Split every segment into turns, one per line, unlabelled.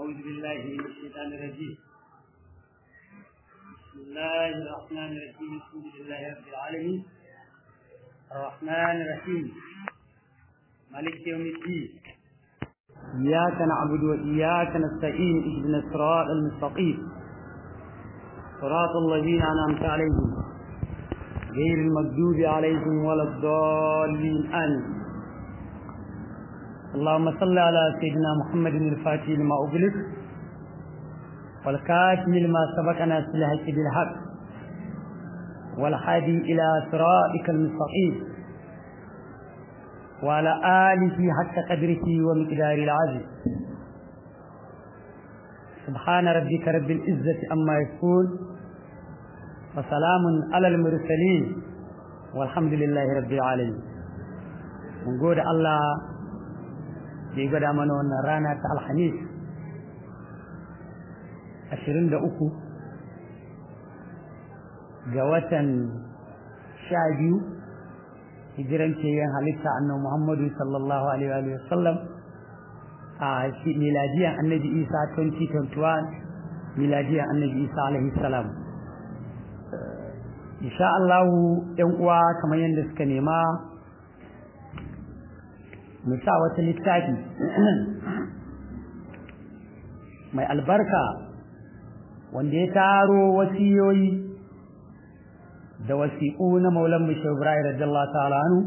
أعوذ بالله من الشيطان الرجيم بسم الله الرحمن الرحيم الحمد لله رب العالمين الرحمن الرحيم مالك يوم الدين إياك نعبد وإياك نستعين اهدنا الصراط المستقيم صراط الذين أنعمت عليهم غير المغضوب عليهم ولا الضالين آمين اللهم صل على سيدنا محمد الفاتح لما أغلق والكاتم لما سبق ناس الحق بالحق والحادي إلى صراطك المستقيم وعلى آله حق قدره ومقدار العزيز سبحان ربك رب العزة أما يصفون وسلام على المرسلين والحمد لله رب العالمين من قول الله da ya gwada mana wannan rana ta alhamis ashirin da uku ga watan sha biyu hijiran yin halitta annabi muhammadu sallallahu alaihi wa sallam a miladiyan annabi isa 2021 miladiyan annabi isa alaihi salam insha Allah yan uwa kamar yadda suka nema mu sa wata littafi mai albarka wanda ya taro wasiyoyi da wasiƙu na maulan mu shehu ibrahim radiyallahu ta'ala anhu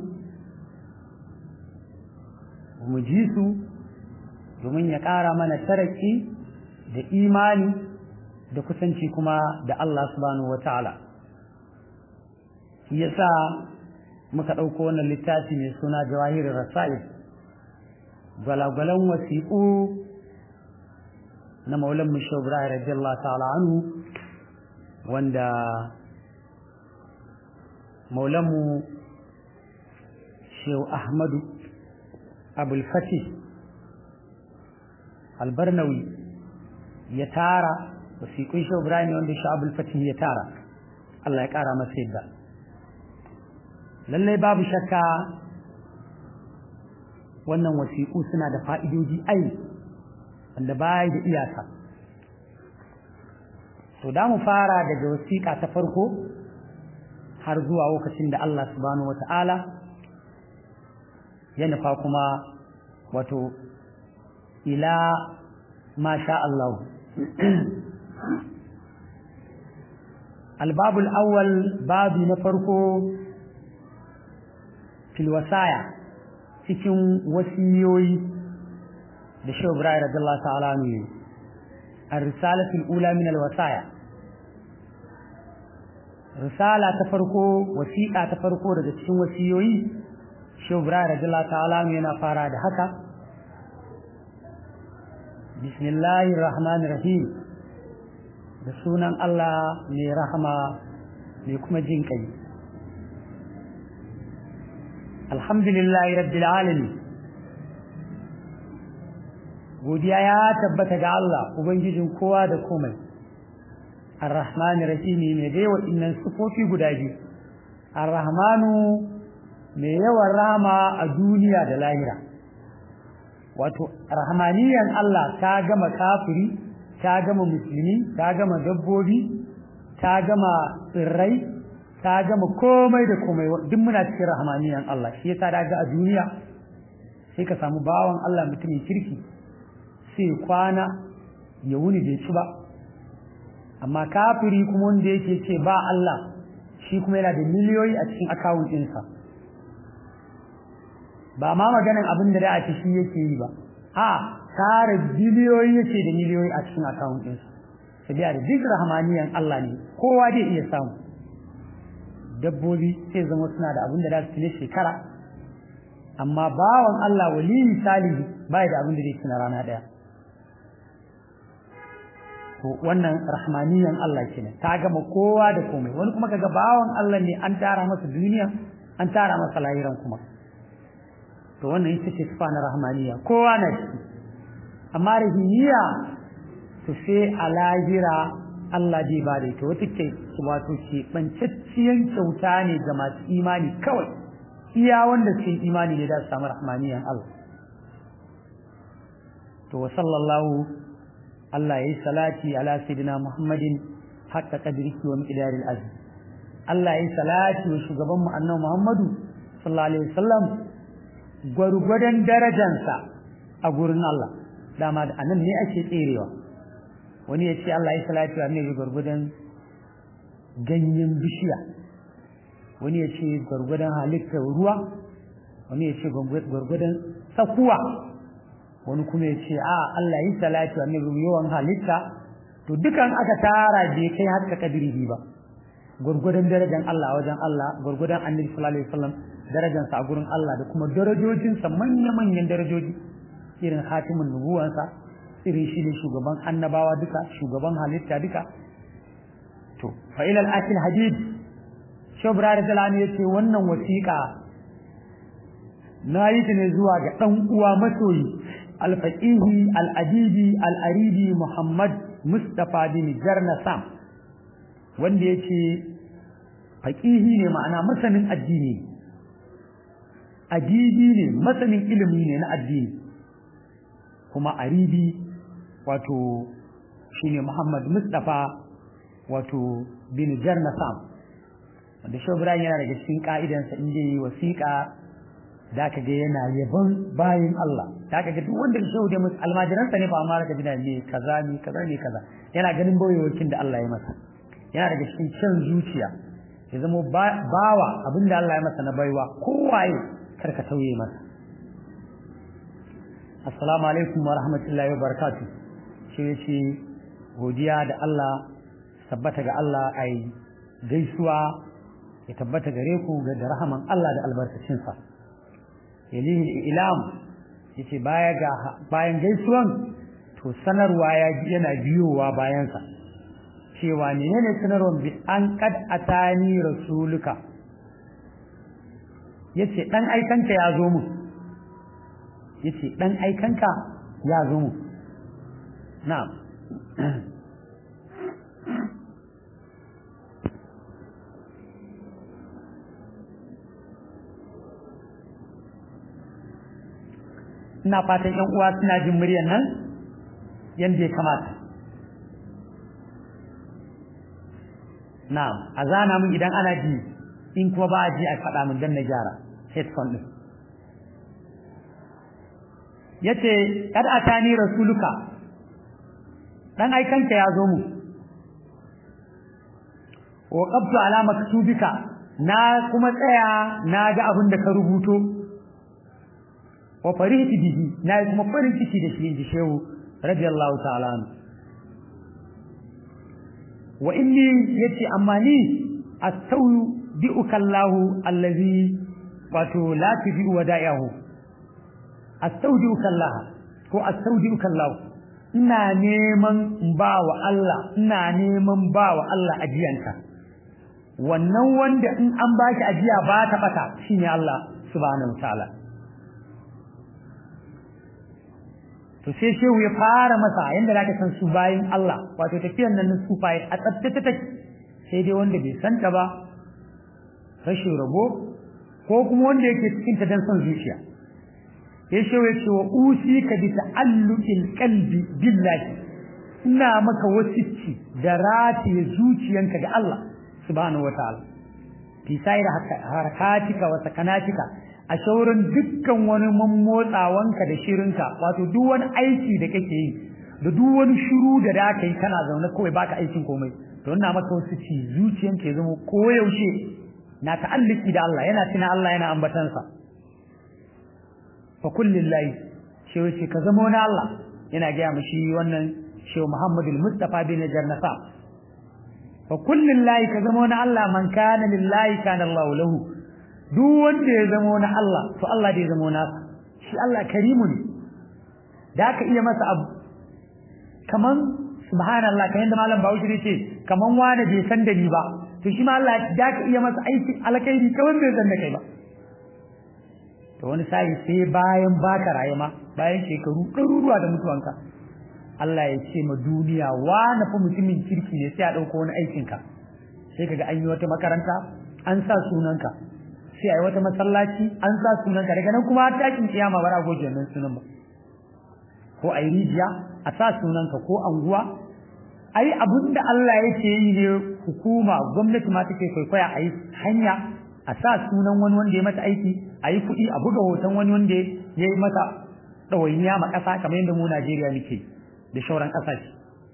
mu ji su domin ya ƙara mana taraki da imani da kusanci kuma da Allah subhanahu wa ta'ala shi yasa muka ɗauko wannan littafi mai suna jawahirin rasa'il gwalagwalan wasiƙu na maulan mushe ibrahim radiyallahu ta'ala anhu wanda maulanmu shehu ahmadu abulfati albarnawi ya tara wasiƙun shehu ibrahim wanda shehu abulfati ya tara Allah ya ƙara masa yadda lallai babu shakka wannan wasiƙu suna da fa'idoji ai wanda baya da iyaka to da mu fara daga wasiƙa ta farko har zuwa lokacin da Allah subhanahu wata'ala ya nufa kuma wato ila masha Allah albabul awwal babi na farko fil wasaya cikin wasiyoyi da shi Ibrahim radiyallahu ta'ala ne ar-risalatu al-ula min al-wasaya risala ta farko wasiqa ta farko daga cikin wasiyoyi shi Ibrahim radiyallahu ta'ala ne yana fara da haka bismillahir rahmanir rahim da sunan Allah mai rahama mai kuma jin kai alhamdulillahi rabbil alamin godiya ya tabbata ga Allah ubangijin kowa da komai arrahmanir rahimi mai dai waɗannan sifofi guda biyu arrahmanu mai yawan rahama a duniya da lahira wato rahmaniyan Allah ta gama kafiri ta gama musulmi ta gama dabbobi ta gama tsirrai ta gama komai da komai duk muna cikin rahmaniyan Allah shi yasa daga a duniya sai ka samu bawan Allah mutumin kirki sai kwana ya wuni bai ci ba amma kafiri kuma wanda yake ce ba Allah shi kuma yana da miliyoyi a cikin akawun ɗinsa ba ma maganin abin da da a shi yake yi ba a tara biliyoyi yake da miliyoyi a cikin akawun ɗinsa sabiya da duk rahmaniyan Allah ne kowa zai iya samu dabbobi sai zama suna da abin da za su ci shekara amma bawan Allah waliyi salihi bai da abin da zai ci na rana ɗaya to wannan rahmaniyan Allah kenan ta gama kowa da komai wani kuma kaga bawan Allah ne an tara masa duniya an tara masa lahiran kuma to wannan ita ce sifa na rahmaniya kowa na shi amma rahimiya to sai a lahira Allah zai ba da ita wata ke wato ke bancacciyan kyauta ne ga masu imani kawai iya wanda suke imani ne da su samu rahmaniyan Allah to wa sallallahu Allah yayi salati ala sayyidina Muhammadin haqqa qadrihi wa miqdaril azim Allah yayi salati wa shugaban mu annabi Muhammadu sallallahu alaihi wasallam gwargwadon darajansa a gurin Allah dama da anan ne ake tserewa wani ya ce Allah ya salati wa annabi gwargwadon ganyen bishiya wani ya ce gwargwadon halittar ruwa wani ya ce gwargwadon sakuwa wani kuma ya ce a Allah yi salati wa annabi yawan halitta to dukan aka tara bai kai haka kadiri ba gwargwadon darajar Allah a wajen Allah gwargwadon annabi sallallahu alaihi wasallam darajarsa a gurin Allah da kuma darajojinsa manya-manyan darajoji irin hatimin nubuwansa irin shi ne shugaban annabawa duka shugaban halitta duka to fa ilal akil hadid shobra da zalani yace wannan wasiƙa na yi ta ne zuwa ga ɗan uwa masoyi alfaqihi al-adibi al-aribi muhammad mustafa bin jarna sam wanda yace faqihi ne ma'ana masanin addini adibi ne masanin ilimi ne na addini kuma aribi wato shine muhammad mustafa wato bin jarna sam wanda shobra yana daga cikin ka'idansa in yi wasiƙa da ka ga yana yabon bayin Allah da ka ga duk wanda ya shaude musu almajiransa ne ba amma ka gina ne kaza ne kaza ne kaza yana ganin bayoyin da Allah ya masa yana daga cikin can zuciya ya zama bawa abinda Allah ya masa na baiwa kowaye kar ka tauye masa assalamu alaikum wa rahmatullahi wa barakatuh shi yace godiya da Allah tabbata ga Allah ai gaisuwa ya tabbata gare ku ga da rahaman Allah da albarkacinsa yalihi ilam yace baya ga bayan gaisuwan to sanarwa ya yana biyowa bayansa cewa menene sanarwan bi an kad atani rasuluka yace dan aikanka ya zo mu yace dan aikanka ya zo mu na'am ina fatan ƴan uwa suna jin muryar nan yanda ya kamata na'am a zana mun idan ana ji in kuma ba a ji a faɗa mun dan na gyara headphone din yace kad atani rasuluka dan aikanka ya zo mu wa qabtu ala maktubika na kuma tsaya na ga abin da ka rubuto wa farihti bihi na kuma farin ciki da shi inji shehu radiyallahu ta'ala anhu wa inni yace amma ni astawdi'uka Allahu allazi wato la tudi'u wada'ihu astawdi'uka Allah ko astawdi'uka Allah ina neman ba wa Allah ina neman ba wa Allah ajiyanka wannan wanda in an baki ajiya ba ta bata shine Allah subhanahu wataala to sai shehu ya fara masa yanda zaka san su bayin Allah wato tafiyar nan na sufaye a tsaftace take sai dai wanda bai santa ba rashin rabo ko kuma wanda yake cikin ta dan son zuciya sai shehu ya ce wa usi ka bi ta'alluqil qalbi billahi ina maka wasicci da rataye zuciyanka ga Allah subhanahu wataala fi sayar harakatika wa sakanatika a shaurin dukkan wani mammotsawanka da shirinka wato duk wani aiki da kake yi da duk wani shiru da da ka yi kana zaune kawai baka aikin komai to ina maka wasu ci zuciyanka ya zama koyaushe na ta'alliki da Allah yana tuna Allah yana ambatansa fa kullillahi shi wace ka zama wani Allah yana gaya mu shi wannan shehu Muhammadul Mustafa bin Jarnafa fa kullillahi ka zama wani Allah man kana lillahi kana Allah lahu duk wanda ya zama wani Allah to Allah da ya zama nasa shi Allah karimu ne da aka iya masa abu kaman subhanallah kayan da malam Bahaushe ne ce kaman wani bai san da ni ba to shi ma Allah da ka iya masa aikin alkhairi kaman bai san da kai ba to wani sai sai bayan baka raye ma bayan shekaru ɗaruruwa da mutuwanka Allah ya ce ma duniya wani fa mutumin kirki ne sai a ɗauko wani aikinka sai kaga an yi wata makaranta an sa sunanka sai a yi wata masallaci an sa sunanka daga nan kuma takin kiyama bara goje nan sunan ba ko a yi rijiya a sa sunanka ko anguwa ai abin da Allah yake yi ne hukuma gwamnati ma take kwaikwaya a yi hanya a sa sunan wani wanda ya mata aiki a yi kuɗi a buga hoton wani wanda ya yi mata ɗawainiya ma ƙasa kamar yadda mu Najeriya muke da shauran ƙasashe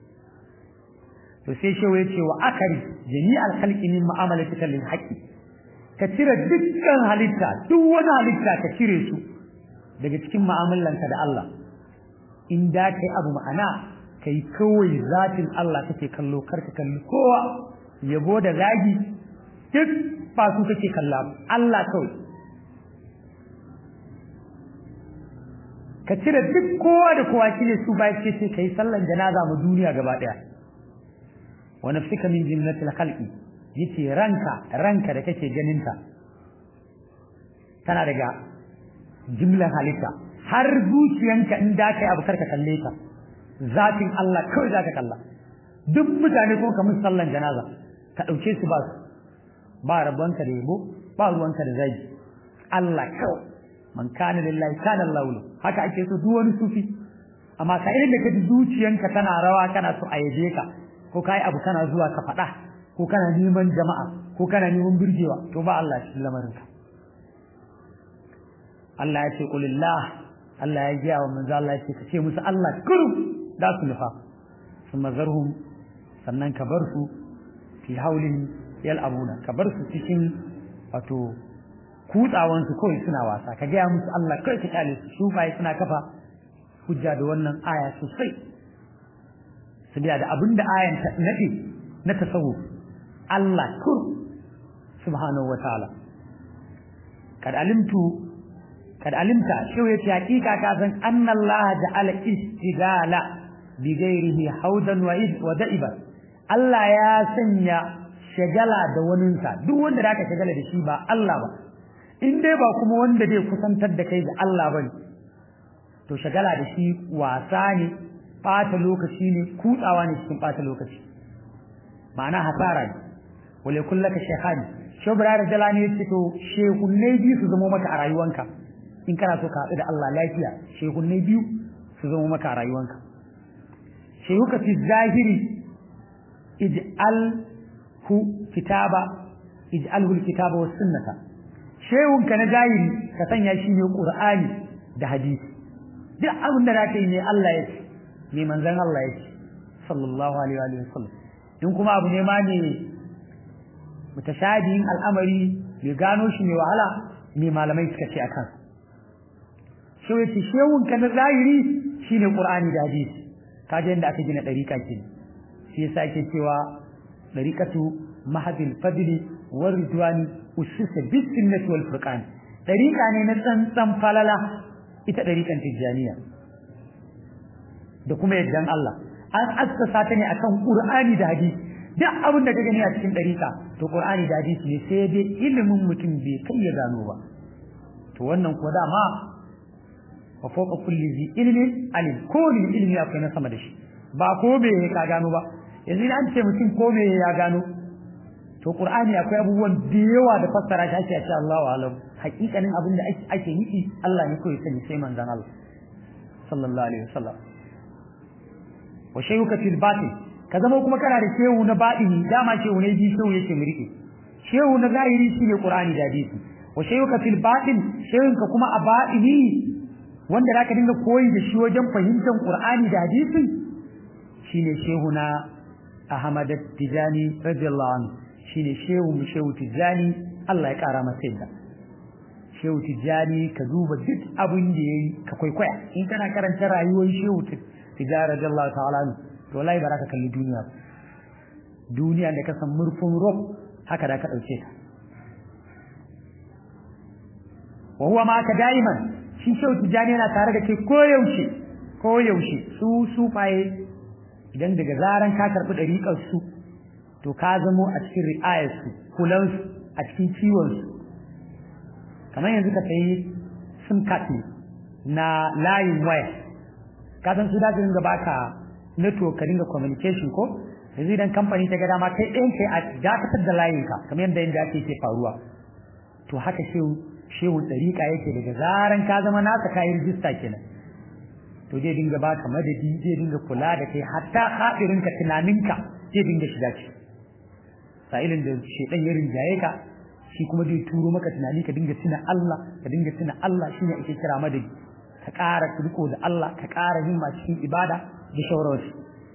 to sai shehu ya ce wa akari jami'al khalqi min mu'amalatika lil haqqi ka cire dukkan halitta duk wani halitta ka cire su daga cikin mu'amalanka da Allah in da kai abu ma'ana kai kawai zatin Allah kake kallo karka kalli kowa yabo da zagi duk ba su kake kalla Allah kawai ka cire duk kowa da kowa shine su ba ce sai kai sallan janaza mu duniya gaba daya wa nafsika min jinnatil khalqi yace ranka ranka da kake ganin ta tana daga jimlan halitta har zuciyanka in da kai abu karka kalle ta zatin Allah kawai zaka kalla duk mutane ko kamar sallan janaza ka dauke su ba su ba rabonka da yabo ba ruwanka da zagi Allah kawai man kana lillahi kana Allah haka ake so duk wani sufi amma ka irin da kaji zuciyanka tana rawa kana so a yaje ka ko kai abu kana zuwa ka faɗa ko kana neman jama'a ko kana neman burgewa to ba Allah shi lamarinka Allah ya ce qulillah Allah ya gaya wa manzo Allah ya ce ka ce musu Allah kuru da su nufa sun mazarhum sannan ka bar su fi haulin yal'abuna ka bar su cikin wato kutsawan su kawai suna wasa ka gaya musu Allah kai ka kale su shufaye suna kafa hujja da wannan aya sosai su da abinda ayan ta nade na tasawuf Allah kur subhanahu wataala kad alimtu kad alimta shi yace hakika ka san anna Allah ja'ala istigala bi ghairihi haudan wa wa da'iba Allah ya sanya shagala da waninsa duk wanda da aka shagala da shi ba Allah ba in dai ba kuma wanda zai kusantar da kai da Allah bane to shagala da shi wasa ne bata lokaci ne kutsawa ne cikin bata lokaci ma'ana hasara ne wale kullaka shekhani shobra da jalani yace to shehunnai biyu su zama maka a rayuwanka in kana so ka haɗu da Allah lafiya shehunnai biyu su zama maka a rayuwanka shehuka fi zahiri ij'al hu kitaba ij'alhu alkitaba was sunnata shehunka na zahiri ka sanya shi ne qur'ani da hadisi duk abin da zaka yi ne Allah ya ce ne manzon Allah ya ce sallallahu alaihi wa sallam in kuma abu ne ma ne mutashabihin al'amari bai gano shi ne wahala ne malamai suka ce akan shi yace shehun ka na zahiri shine qur'ani da hadisi kaje inda aka gina dariƙa ke shi yasa ake cewa dariqatu mahadil fadli war ridwani ususa bis sunnati wal furqan dariƙa ne na tsantsan falala ita dariƙan tijaniya da kuma yaddan Allah an assasa ta ne akan qur'ani da hadisi duk abin da ka gani a cikin dariƙa to qur'ani da hadisi ne sai dai ilimin mutum bai kai ya gano ba to wannan ko dama wa fawqa kulli zi ilmin alim ko ne ilmi akwai na sama da shi ba ko me ka gano ba yanzu an ce mutum ko me ya gano to qur'ani akwai abubuwan da yawa da fassara shi ake ce Allahu alam hakikanin abin da ake nufi Allah ne kawai sani sai manzon Allah sallallahu alaihi wasallam wa shayuka fil batin ka zama kuma kana da shehu na baɗini dama shehu ne bi shehu yake murke shehu na zahiri shine qur'ani da hadisi wa shayuka fil batin shehun ka kuma a baɗini wanda zaka dinga koyi da shi wajen fahimtar qur'ani da hadisi shine shehu na Ahmad Tijani radiyallahu anhu shine shehu mu shehu Tijani Allah ya kara masa yadda shehu Tijani ka duba duk abin da yayi ka kwaikwaya in kana karanta rayuwar shehu Tijani radiyallahu ta'ala anhu to wallahi ba za ka kalli duniya duniya da ka san murfin rob haka da ka ɗauke ta wa huwa ma ka daiman shi shau tijani yana tare da kai koyaushe koyaushe su sufaye idan daga zaran ka karɓi ɗariƙar su to ka zamo a cikin ri'ayar su kulan su a cikin ciwon su kamar yanzu ka sayi sim card ne na layin waya ka san su da dinga baka network ka dinga communication ko yanzu idan kamfani ta ga dama kai ɗayan kai a dakatar da layinka kamar yadda yadda ake ke faruwa to haka shehu shehu ɗariƙa yake daga zaran ka zama nasa kayi rijista kenan to zai dinga baka madadi zai dinga kula da kai hatta hadirinka tunaninka zai dinga shiga ciki sa'ilin da shedan ya rinjaye ka shi kuma zai turo maka tunani ka dinga tuna Allah ka dinga tuna Allah shine ake kira madadi ka ƙara riko da Allah ka ƙara himma cikin ibada da shawararsu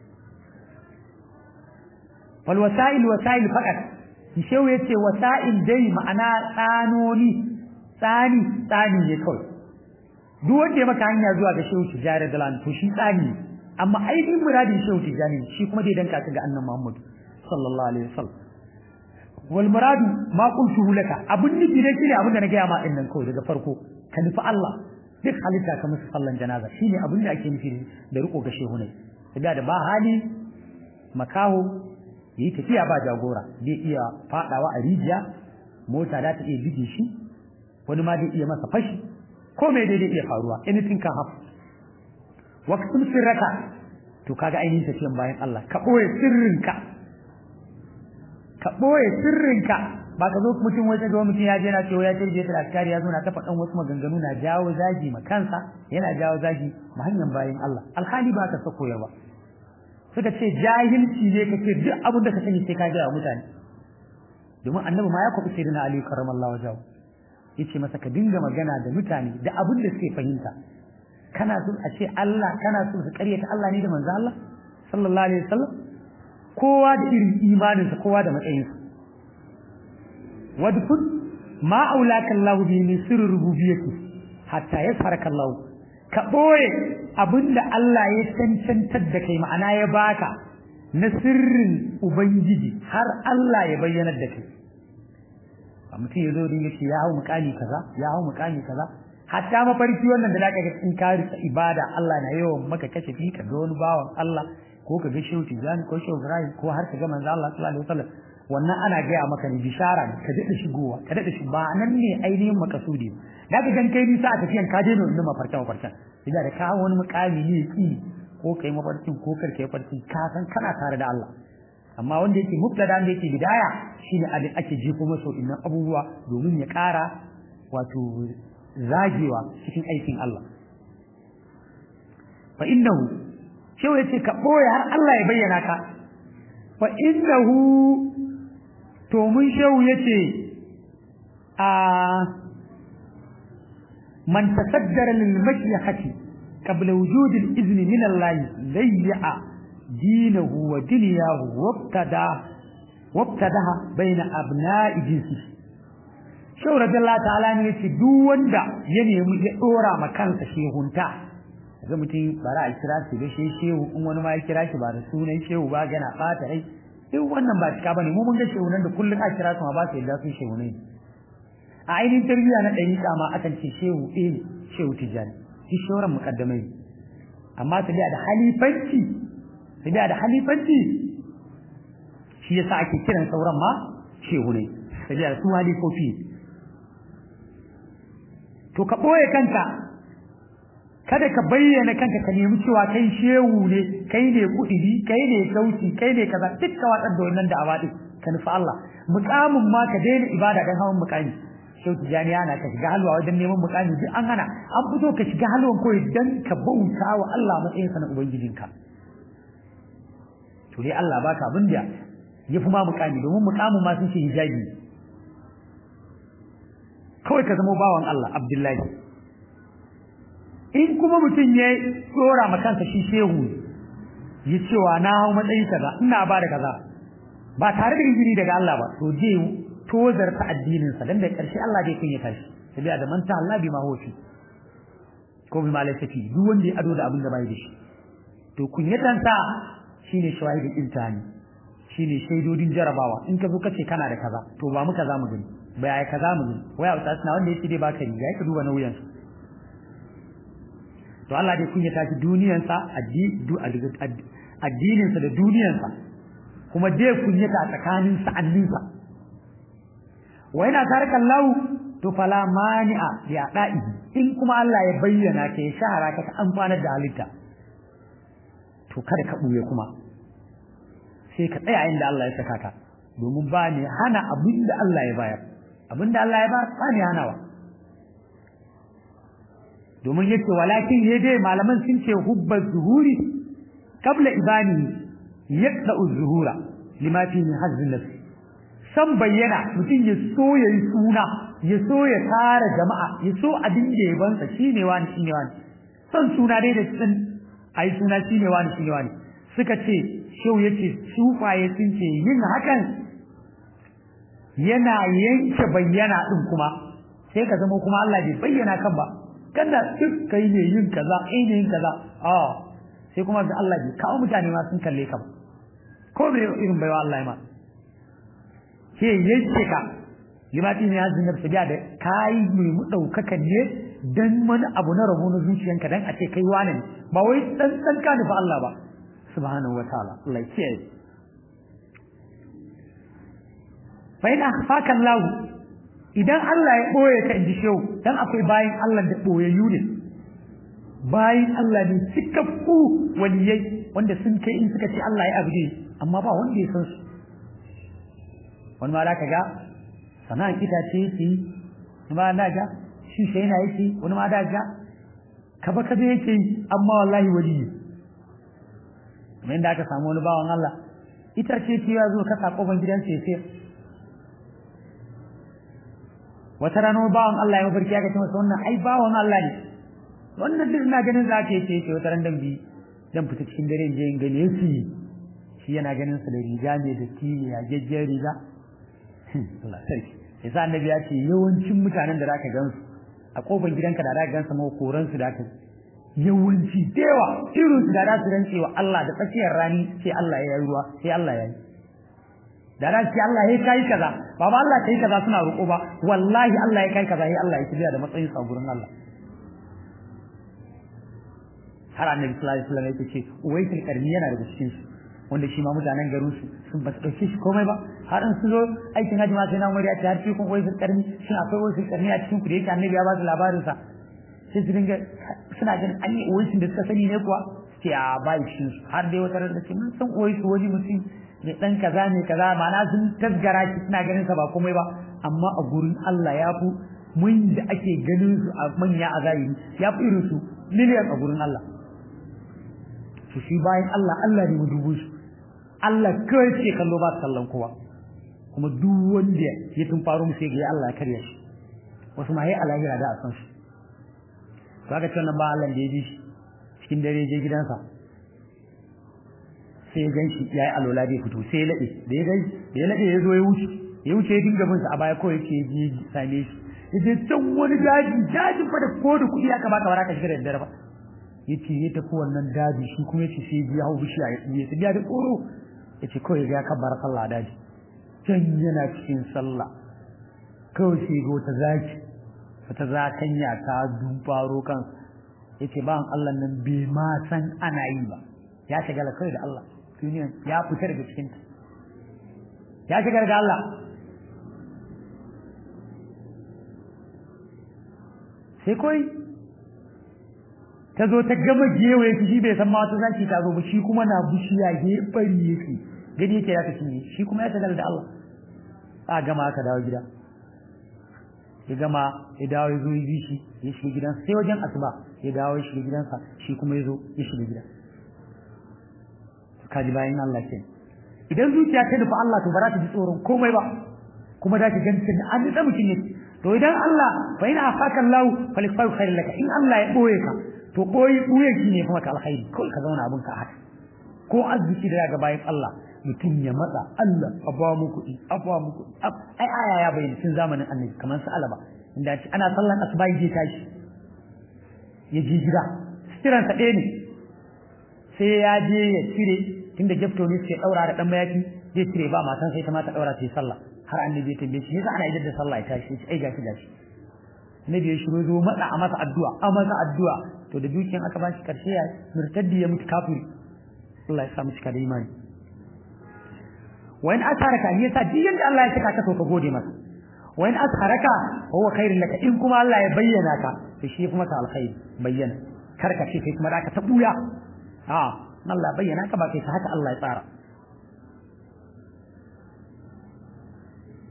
wal wasa'il wasa'il faqat shehu yace wasa'il dai ma'ana tsanoni tsani tsani ne kawai duk wanda ya maka hanya zuwa ga shehu tijari da lan to shi tsani amma ainihin muradin shehu tijani shi kuma dai danka ga annabi Muhammad sallallahu alaihi wasallam wal muradu ma qultu laka abun nufi dai shine abin da na gaya ma din nan kawai daga farko ka nufi Allah duk halitta ka musu sallan janaza shine abin da ake nufi da riko ga shehu ne da ba hali makaho yi tafiya ba jagora zai iya fadawa a rijiya mota za ta iya bige shi wani ma zai iya masa fashi ko mai daidai iya faruwa anything can happen waqtul sirraka to kaga ainihin tafiyan bayan Allah ka boye sirrinka ka boye sirrinka ba ka zo mutum wai ga mutum ya je na cewa ya tarje ta askari ya zo na ta faɗan wasu maganganu na jawo zagi ma kansa yana jawo zagi ma hanyar bayan Allah alhali ba ka sako yawa suka ce jahilci ne kake duk abin da ka sani sai ka gaya mutane domin annabi ma ya kwafi sai na aliyu karramallahu wajahu yace masa ka dinga magana da mutane da abin da suke fahimta kana so a ce Allah kana so su karyata Allah ne da manzo Allah sallallahu alaihi wasallam kowa da irin imaninsa kowa da matsayinsa wadfun ma aulaka Allah bi min sirri rububiyyati hatta yasharaka Allah ka boye abinda Allah ya cancantar da kai ma'ana ya baka na sirrin ubangiji har Allah ya bayyana da kai a mutum ya zo din yace ya hau mukami kaza ya hau mukami kaza hatta mafarki wannan da zaka ga in ka rika ibada Allah na yawan maka kashe fi ka ga wani bawan Allah ko ka ga shehu Tijani ko shehu Ibrahim ko har ka ga manzo Allah sallallahu alaihi wasallam wannan ana gaya maka ne bishara ka daɗa shigowa ka daɗa shi ba nan ne ainihin makasudi da ka gan kai nisa a tafiyan ka je nuna mafarkin mafarkin idan da ka wani mukami ne ki ko kai mafarkin ko kar kai mafarkin ka san kana tare da Allah amma wanda yake mubtada da yake bidaya shine abin ake jefo masa innan abubuwa domin ya ƙara wato zagewa cikin aikin Allah fa innahu shehu yace ka boye har Allah ya bayyana ka fa innahu to mun shehu yace a man tasaddara lil mashyahati qabla wujud al izn min Allah layya dinahu wa dunyahu wabtada wabtadaha baina abna'i jinsi shehu radiyallahu ta'ala ne yace duk wanda ya nemi ya dora ma kansa shehunta ga mutum bara a kira shi da shehu in wani ma ya kira shi ba da sunan shehu ba gana fata rai duk wannan ba cika bane mu mun ga shehunan da kullun a kira su ma ba su yadda su shehu ne a ainihin tarbiyya na dariƙa ma akan ce shehu eh shehu tijani shi shoran muqaddamai amma su da halifanci su da halifanci shi yasa ake kiran sauran ma shehu ne su da su halifofi to ka boye kanka kada ka bayyana kanka ka nemi cewa kai shehu ne kai ne kudiri kai ne sauti kai ne kaza duk ka watsar da wannan da'awa din ka nufi Allah mukamin ma ka daina ibada dan hawan mukami shehu tijani ana ka shiga halwa wajen neman mukami duk an hana an fito ka shiga halwan koyi dan ka bauta wa Allah matsayin sa na ubangijinka to dai Allah baka abin da ya fi ma mukami domin mukamin ma sun ce hijabi kawai ka zama bawan Allah Abdullahi in kuma mutum ya tsora ma kansa shi shehu ya cewa na hau matsayi kaza ina ba da kaza ba tare da izini daga Allah ba to je tozar ta addinin sa dan da karshe Allah zai kunyata shi sabiya da manta Allah bi ma hofi ko bi malaikati duk wanda ya ado da abin da bai da shi to kunyatan sa shine shawahidin imtihani shine shaidodin jarabawa in ka zo kace kana da kaza to ba mu kaza mu gani ba ya kaza mu gani waya ta suna wanda yake dai baka ni ya ka duba nauyin sa to Allah dai kunyata shi duniyarsa addininsa da duniyarsa kuma dai kunyata a tsakanin sa'anninsa wa yana taraka Allah to fala mani'a ya da'i in kuma Allah ya bayyana ka ya shahara ka ka amfanar da halitta to kada ka buye kuma sai ka tsaya inda Allah ya saka ka domin ba ne hana abin da Allah ya bayar abin da Allah ya bayar ba ne hanawa domin yace walakin ya dai malaman sun ce hubba zuhuri qabla ibani yaqda zuhura lima fi min hazzin nafs san bayyana mutum ya so ya yi suna ya so ya tara jama'a ya so abin da ya bansa shine wani shine wani son suna dai da sun ai suna shine wani shine wani suka ce shau yace sufaye sun ce yin hakan yana yanke bayyana din kuma sai ka zama kuma Allah bai bayyana kan ba kana duk kai ne yin kaza ai ne yin kaza a sai kuma ga Allah bai kawo mutane ma sun kalle ka ba ko bai irin baiwa Allah ya ma ke yanke ka limati ne hazin nafsi da kai mai mu daukakan ne dan wani abu na rabo na zuciyanka dan a ce kai wani ba wai dan dan ka nufa Allah ba subhanahu wataala Allah ya fa in akhfaka Allah idan Allah ya boye ka inji shehu dan akwai bayin Allah da boyayyu ne bayin Allah ne cikakku waliyai wanda sun kai in suka ce Allah ya abude amma ba wanda ya san su wani ma da ka ga sana'an itace yake wani ma da ga shi sai yana yake wani ma da ga kaba kaba yake amma wallahi waliyi kamar yadda aka samu wani bawan Allah itace ce ya zo ka sa kofar gidansa ya sayar wata rana bawan Allah ya mafarki aka ce masa wannan ai bawan Allah ne wannan duk ina ganin za ka yace yace wata ran dan bi dan fita cikin dare in je in gane shi shi yana ganin sa da riga ne da tiye ya jejjer riga Allah sarki yasa annabi ya ce yawancin mutanen da zaka gansu a kofar gidanka da zaka gansa ma koran su da ka yawanci dewa irin su da za su rance wa Allah da tsakiyar rani sai Allah ya yi ruwa sai Allah ya yi da ran sai Allah ya kai kaza ba ba Allah kai kaza suna roƙo ba wallahi Allah ya kai kaza sai Allah ya kibiya da matsayin sa gurin Allah har annabi sallallahu alaihi wasallam yake ce uwaitul karni yana daga cikin su wanda shi ma mutanen garin su sun ba su dauke shi komai ba har an su zo aikin haji ma sai na umar ya ce har shi kun uwaitul karni shin akwai uwaitul karni a cikin ku da yake annabi ya ba su labarin sa sai su dinga suna ganin an yi uwaitul da suka sani ne kuwa sai a ba shi har dai wata ran da ce mun san uwaitul wani mutum da dan kaza ne kaza ma'ana sun tasgara shi suna ganin sa ba komai ba amma a gurin Allah ya fi mun da ake ganin su a manya a zahiri ya fi irin su miliyan a gurin Allah su shi bayan Allah Allah ne mu dubu su Allah kawai ce kallo ba kallon kowa kuma duk wanda ya tun faru mu sai ga Allah ya karya shi wasu ma yi alahira da a san su to aka ce wannan ba Allah da ya ji shi cikin dare je gidansa sai ya gan shi ya yi alola bai fito sai ya laɗe da ya gani da ya laɗe ya zo ya wuce ya wuce ya dinga bin sa a baya kawai yake ji same shi ya je can wani daji dajin fa da ko da kuɗi aka baka ba ka shiga da daddare ba yace ya tafi wannan daji shi kuma yace sai ya hau bishiya ya tsiye ta da tsoro yace kawai ya kabbara sallah daji can yana cikin sallah kawai sai ga wata zaki wata zakanya ta dubaro kan yace ba Allah nan bai ma san ana yi ba ya shagala kai da Allah duniyan ya fita daga cikin ta ya shiga daga Allah sai koi ta zo ta gama gewaye shi bai san ma wata zaki ta zo ba shi kuma na bushiya gefari yake gani yake ya kashi shi kuma ya shagala da Allah a gama aka dawo gida ya gama ya dawo ya zo ya bi shi ya shiga gidansa sai wajen asuba ya dawo ya shiga gidansa shi kuma ya zo ya shiga gida kaji bayan Allah ke idan zuciya ta nufa Allah to ba za ta ji tsoron komai ba kuma za ta ganta da an da mutum ne to idan Allah fa ina afaka Allah falifai khairin laka in Allah ya boye ka to boye boye shi ne kuma ka alkhairi ko ka zauna abin ka haka ko arziki da ga bayan Allah mutum ya matsa Allah a ba mu kuɗi a ba mu kuɗi ai aya ya bayyana cikin zamanin annabi kamar su alaba inda ana sallan asuba ya tashi ya ji gida siransa ɗaya ne sai ya je ya cire tunda gefto ne suke daura da dan mayaki zai cire ba matan sai ta mata daura ta yi sallah har annabi ya tambaye shi yasa ana idan da sallah ya tashi ai gashi gashi annabi ya shiru zo matsa a masa addu'a a masa addu'a to da dukiyan aka ba shi karshe ya murtaddi ya mutu kafiri Allah ya sa mu cika da imani wa in asharaka ne yasa duk yanda Allah ya saka ka to ka gode masa wa in asharaka huwa khairul laka in kuma Allah ya bayyana ka to shi kuma ka alkhairi bayyana kar ka ce kai kuma da ka ta buya a Allah bayyana ka ba kai haka Allah ya tsara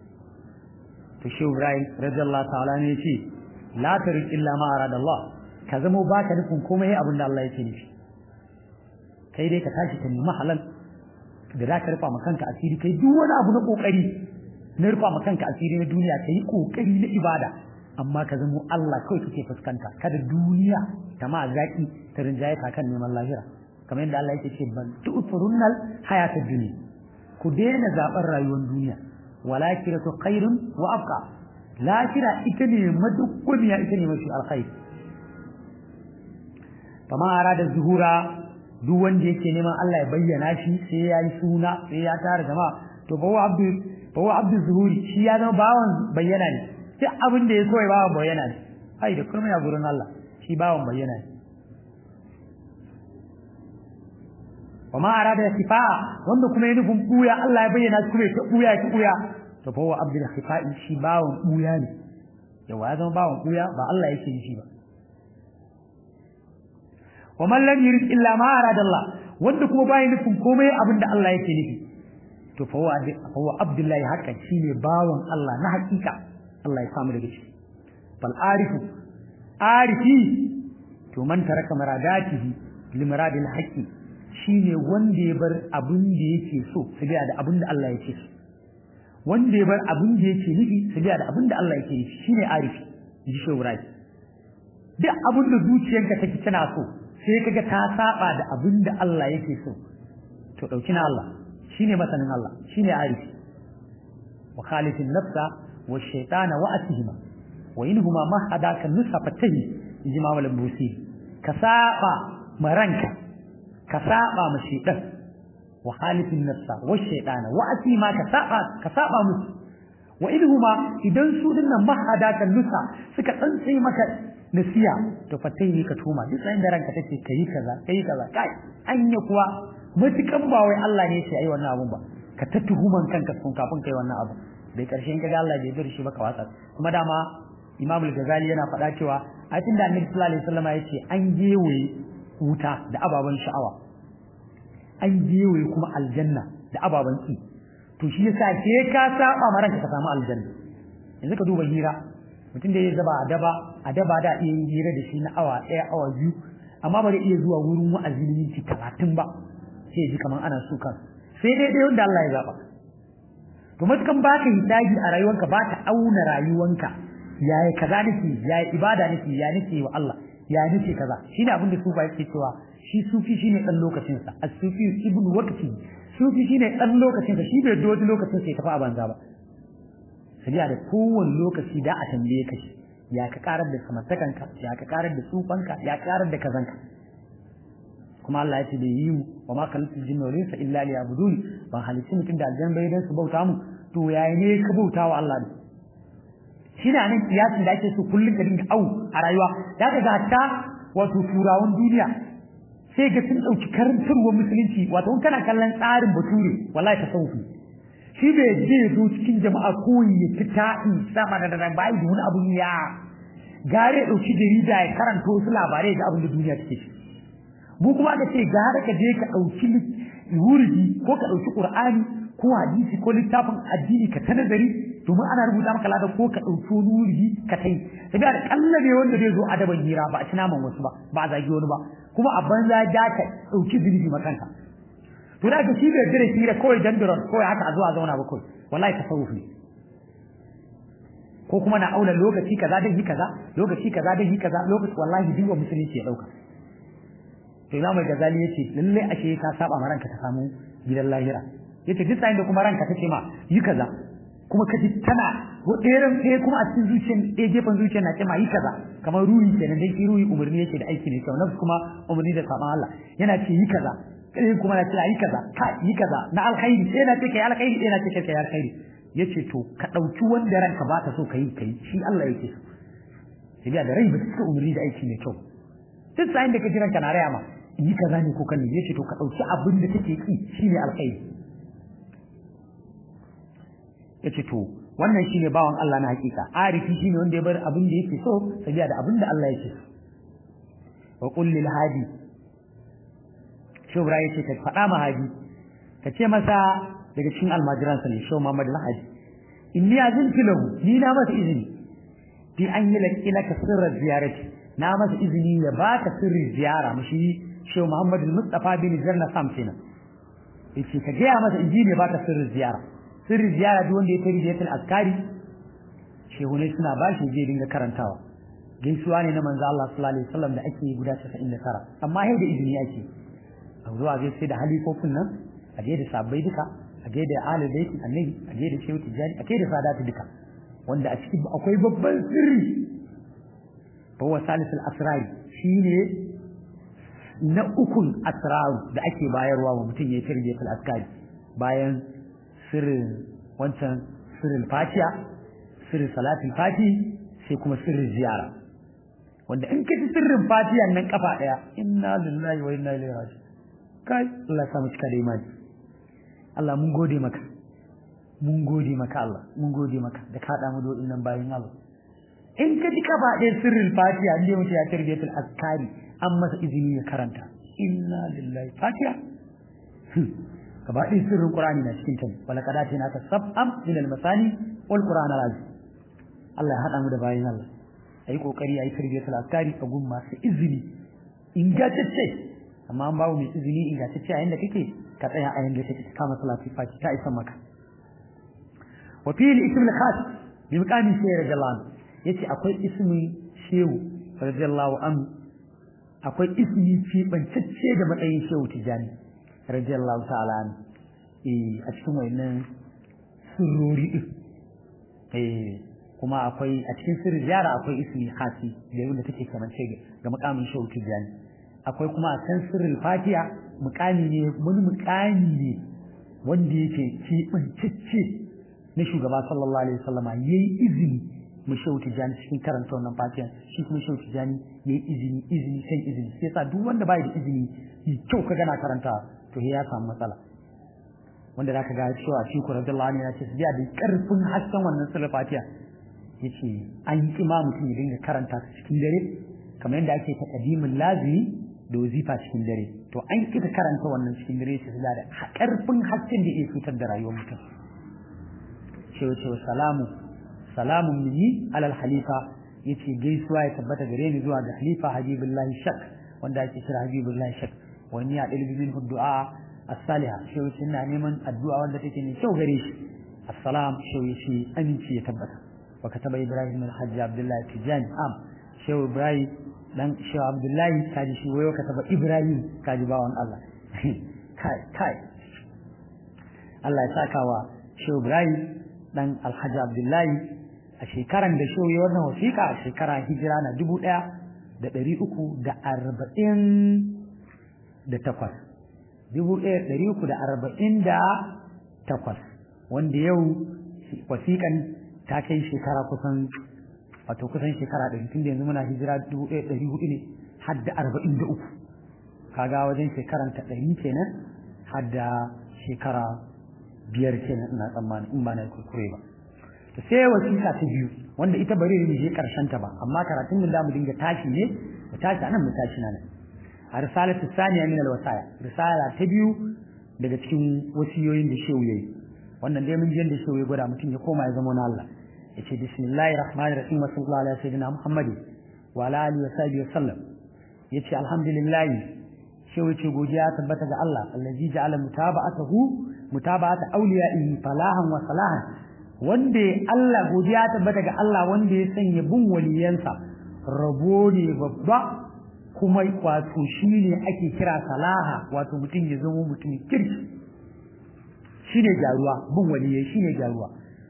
to shi Ibrahim radiyallahu ta'ala ne ce la tarik illa ma arada Allah ka zama baka nufin komai abin da Allah yake nufi kai dai ka tashi ka nemi halal da za ka rufa ma kanka asiri kai duk wani abu na kokari na rufa ma kanka asiri na duniya ka yi kokari na ibada amma ka zama Allah kawai kake fuskanta kada duniya ta ma zaki ta rinjaye ka kan neman lahira kamar yadda Allah yake ce ban tu'turunnal hayatad dunya ku daina zaben rayuwar duniya walakiratu khairun wa abqa lahira ita ne madukkumiya ita ne mafi alkhair kama arada zuhura duk wanda yake neman Allah ya bayyana shi sai ya yi suna sai ya tara jama'a to bawa abdu bawa abdu zuhuri shi ya zama bawan bayyana ne sai abin da ya so ya bawan bayyana ne ai da kuma ya gurin Allah shi bawan bayyana ne wa ma arada sifa'a wanda kuma ya nufin buya Allah ya bayyana shi kuma ya buya ki buya to bawa abdu sifa'i shi bawan buya ne yawa ya zama bawan buya ba Allah yake yi shi ba wa man lam yurid illa ma arada Allah wanda kuma bai nufin komai abinda Allah yake nufi to fa huwa fa huwa abdullahi hakan shine bawan Allah na hakika Allah ya samu daga ciki bal arifu arifi to man taraka maradatihi li maradil haqqi shine wanda ya bar abin da yake so sabiya da abin da Allah yake so wanda ya bar abin da yake nufi sabiya da abin da Allah yake nufi shine arifi ji shawrai duk abin da zuciyarka take tana so sai kaga ta saba da abin da Allah yake so to dauki na Allah shine masanin Allah shine arifi wa khalifin nafsa wa shaytana wa atihima wa inhuma ma hadaka nusa fatahi inji ma malam busi ka saba maranka ka saba ma shaytan wa khalifin nafsa wa shaytana wa atihima ka saba ka saba musu wa inhuma idan su dinnan ma hadaka nusa suka tsantsai maka nasiya to fatai ne ka tuma duk da ranka take kai kaza kai kaza kai anya kuwa mutukan ba wai Allah ne ya yi wannan abun ba ka ta tuhuman kanka kun kafin kai wannan abu dai karshen kaga Allah bai bar shi ba ka watsa kuma dama Imam al-Ghazali yana faɗa cewa a cikin da Annabi sallallahu alaihi wasallam yace an gewaye wuta da ababan sha'awa an gewaye kuma aljanna da ababan ki to shi yasa ke ka saba ma ranka ka samu aljanna yanzu ka duba hira mutum da ya zaba a daba a daba da iya yin hira da shi na awa ɗaya awa biyu amma ba zai iya zuwa wurin wa'azi na minti talatin ba sai ji kamar ana so kan sai dai dai wanda Allah ya zaba to matukan baka hidaji a rayuwanka ba ta auna rayuwanka yaya kaza nake yaya ibada nake ya nake wa Allah ya nake kaza shine abin da sufa yake cewa shi sufi shine dan lokacin sa as-sufi ibnu waqti sufi shine dan lokacin sa shi bai doji lokacin sa ya tafi a banza ba sabiya da kowane lokaci da a tambaye ka shi ya ka karar da samartakanka ya ka karar da tsufanka ya karar da kazanka kuma Allah ya ce da yi mu wa ma khalaqtul jinna wal insa illa liya'budun ban halicci mutum da aljan bai dan su bauta mu to yayi ne ka bauta wa Allah ne shine anan kiyasin da ake so kullun ka dinga au a rayuwa da ka ga ta wato turawan duniya sai ga sun dauki karantarwar musulunci wato kana kallon tsarin bature wallahi tasawufi shi bai je zo cikin jama'a koyi ya ci ta'i sama da da bai da wani abun ya gare dauki jarida ya karanto wasu labarai ga abin da duniya take ciki mu kuma aka ce gare ka je ka dauki wurdi ko ka dauki qur'ani ko hadisi ko littafin addini ka ta nazari domin ana rubuta maka ladan ko ka dauki wani wurdi ka tai sai da kallabe wanda zai zo adaban hira ba a ci naman wasu ba ba a zagi wani ba kuma a banza ja ka dauki zunubi makanka to da ga shi bai jira hira kawai dandaron kawai haka a zuwa zauna ba kawai wallahi tasawuf ne ko kuma na auna lokaci kaza dan yi kaza lokaci kaza dan yi kaza lokaci wallahi duk musulunci ya dauka to Imam Ghazali yace lalle ashe ka saba ma ranka ka samu gidan lahira yace duk sai da kuma ranka take ma yi kaza kuma kaji tana ɗeran ɗaya kuma a cikin zuciyar ɗaya gefen zuciyar na ce ma yi kaza kamar ruhi kenan dai shi ruhi umarni yake da aiki ne kyau nafsu kuma umarni da saban Allah yana ce yi kaza ɗayan kuma na ce yi kaza ka yi kaza na alkhairi ɗaya na ce kai alkhairi ɗaya na ce kai alkhairi yace to ka ɗauki wanda ranka ba ta so ka yi ka yi shi Allah yake so sai da rai ba ta umarni da aiki mai kyau duk sa'in da ka ji ranka na raya ma yi kaza ne ko kan yace to ka ɗauki abin da kake ki shine alkhairi yace to wannan shine bawan Allah na hakika arifi shine wanda ya bar abin da yake so sabiya da abin da Allah yake so wa qul lil hadi shubra yace ka faɗa ma hadi ka ce masa daga cikin almajiran sa ne sho Muhammad al-Hadi inni azintu lahu ni na masa izini fi an yi laki laka sirrar ziyarati na masa izini ya baka sirrin ziyara mushi Shehu Muhammad Mustafa bin Jarna Sam kenan yace ka gaya masa inji ne baka sirrin ziyara sirrin ziyara duk wanda ya tari da askari shehu ne suna bashi je dinga karantawa gaisuwa ne na manzo Allah sallallahu alaihi wasallam da ake guda 99 amma sai da izini ake a zuwa zai sai da halifofin nan a je da sabbai duka a je da ahlul bait annabi a je da shehu tijani a je da sadatu duka wanda a cikin akwai babban sirri fa huwa salisul asrar shine na ukun asrar da ake bayarwa wa mutum yayin tarbiyatul askari bayan sirrin wancan sirrin fatiha sirrin salatul fati sai kuma sirrin ziyara wanda in ka ji sirrin fatiha nan kafa daya inna lillahi wa inna ilaihi raji'un kai Allah ya samu cika da imani Allah mun gode maka mun gode maka Allah mun gode maka da ka da mu do nan bayin Allah in ka ji kafa daya sirrin fatiha inda mutum ya tarbiyatul askari an masa izini ya karanta inna lillahi fatiha gaba ɗin sirrin Qur'ani na cikin ta wala kadati na tasab'am min al-masani wal Qur'an al-azim Allah ya hada mu da bayin Allah ayi kokari ayi tarbiyatul askari a gun masu izini ingantacce amma an bawo mai izini ingantacce a inda kake ka tsaya a yanda kake kama salati fati ta isa maka wa fi al-ism al-khas bi maqami sayyid radiyallahu anhu yace akwai ismi shehu radiyallahu anhu akwai ismi fi bancacce da matsayin shehu tijani radiyallahu ta'ala an eh a cikin wayannan sirrori din eh kuma akwai a cikin sirri ziyara akwai ismi hasi da yanda take kamance ga mukamin shehu tijani akwai kuma a can sirrin fatiha mukami ne wani mukami ne wanda yake cibincicce na shugaba sallallahu alaihi wasallam yayi izini mu shehu tijani cikin karanta wannan fatiha shi kuma shehu tijani yayi izini izini kan izini sai yasa duk wanda bai da izini kyau ka gana karanta to ya samu matsala wanda zaka ga cewa shi ku radiyallahu anhu ya ce su da karfin hasken wannan sura fatiha yace an yi kima mutum ya dinga karanta ta cikin dare kamar yadda ake ta kadimin lazimi da wazifa cikin dare to an kita karanta wannan cikin dare su da karfin hasken da ya fitar da rayuwar mutum cewa cewa salamu salamun minni alal halifa yace gaisuwa ya tabbata gare ni zuwa ga halifa habibullahi shak wanda ake kira habibullahi shak wani ya ɗalibi min du'a as-saliha shi wuce ina neman addu'a wanda take ne kyau gare shi assalam shi wuce aminci ya tabbata wa kataba ibrahim al-hajj abdullahi tijani am shi ibrahim dan shi abdullahi kaji shi wayo kataba ibrahim kaji bawon Allah kai kai Allah ya saka wa shi ibrahim dan alhaji abdullahi a shekaran da shi wannan wasiƙa a shekara hijira na dubu ɗaya da ɗari uku da arba'in da takwas dubu ɗaya ɗari uku da arba'in da takwas wanda yau wasiƙan ta kai shekara kusan wato kusan shekara ɗari tun da yanzu muna hijira dubu ɗaya ɗari hudu ne har da arba'in da uku kaga wajen shekaran ta ɗari kenan har da shekara biyar kenan ina tsammani in ba na kuskure ba to sai wasiƙa ta biyu wanda ita bari ne je karshen ta ba amma karatun da mu dinga tashi ne mu tashi anan mu tashi nan a risalatu saniya min alwasaya risala ta biyu daga cikin wasiyoyin da shehu yayi wannan dai mun ji da shehu ya gwada mutum ya koma ya zama na Allah yace bismillahir rahmanir rahim wa sallallahu alaihi sayyidina muhammadin wa ala alihi wa sahbihi wa sallam yace alhamdulillah shehu yace godiya tabbata ga Allah allazi ja'ala mutaba'atahu mutaba'ata awliya'ihi falahan wa salahan wanda Allah godiya tabbata ga Allah wanda ya sanya bin waliyansa rabo ne babba kuma wato shine ake kira salaha wato mutum ya zama mutum kirki shine jaruwa bin waliyai shine jaruwa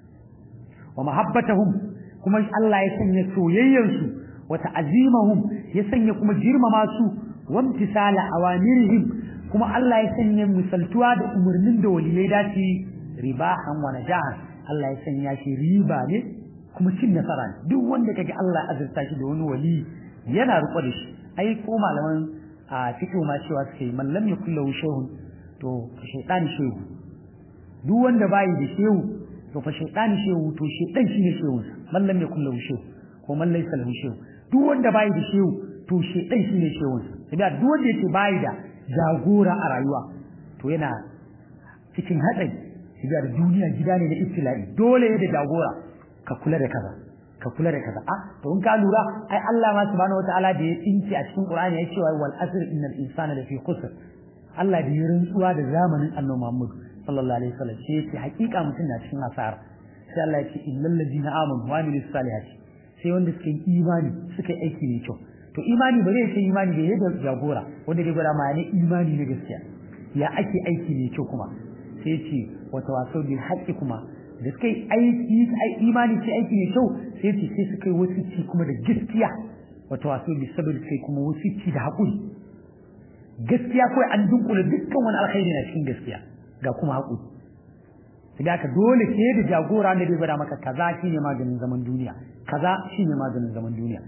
wa mahabbatahum kuma Allah ya sanya soyayyarsu wa ta'zimahum ya sanya kuma girmama su wa imtisala awamirihim kuma Allah ya sanya misaltuwa da umarnin da waliyai dace ribahan wa najahan Allah ya sanya shi riba ne kuma cin nasara ne duk wanda kage Allah azurta shi da wani wali yana riko da shi ai ko malaman a cikin ma cewa suke man lam yakul lahu shay'un to shaytan shehu duk wanda bai da shehu to fa shaytan shehu to shaytan shine shehu man lam yakul lahu shehu ko man laysa lahu shehu duk wanda bai da shehu to shaytan shine shehu sai duk wanda yake bai da jagora a rayuwa to yana cikin hatsari shiga da duniya gida ne na ibtila'i dole da jagora ka kula da kaza ka kula da kaza a to in ka lura ai Allah ma subhanahu wataala da ya tsinci a cikin Qur'ani ya ce wal asr innal insana lafi khusr Allah da ya rantsuwa da zamanin Annabi Muhammad sallallahu alaihi wasallam sai ya ce hakika mutum na cikin asara sai Allah ya ce illal ladina amanu wa amilus salihati sai wanda suka yi imani suka yi aiki mai kyau to imani ba zai ce imani da yadda jagora wanda dai gwada ma ne imani na gaskiya ya ake aiki mai kyau kuma sai ce wata waso bil haqqi kuma da suka yi aiki imani ce aiki mai kyau sai ce sai suka yi wasicci kuma da gaskiya wata waso bil sabr sai kuma wasicci da haƙuri gaskiya kawai an dunkula dukkan wani alkhairi na cikin gaskiya ga kuma haƙuri sai ka dole ke da jagora ne bai gwada maka kaza shine maganin zaman duniya kaza shine maganin zaman duniya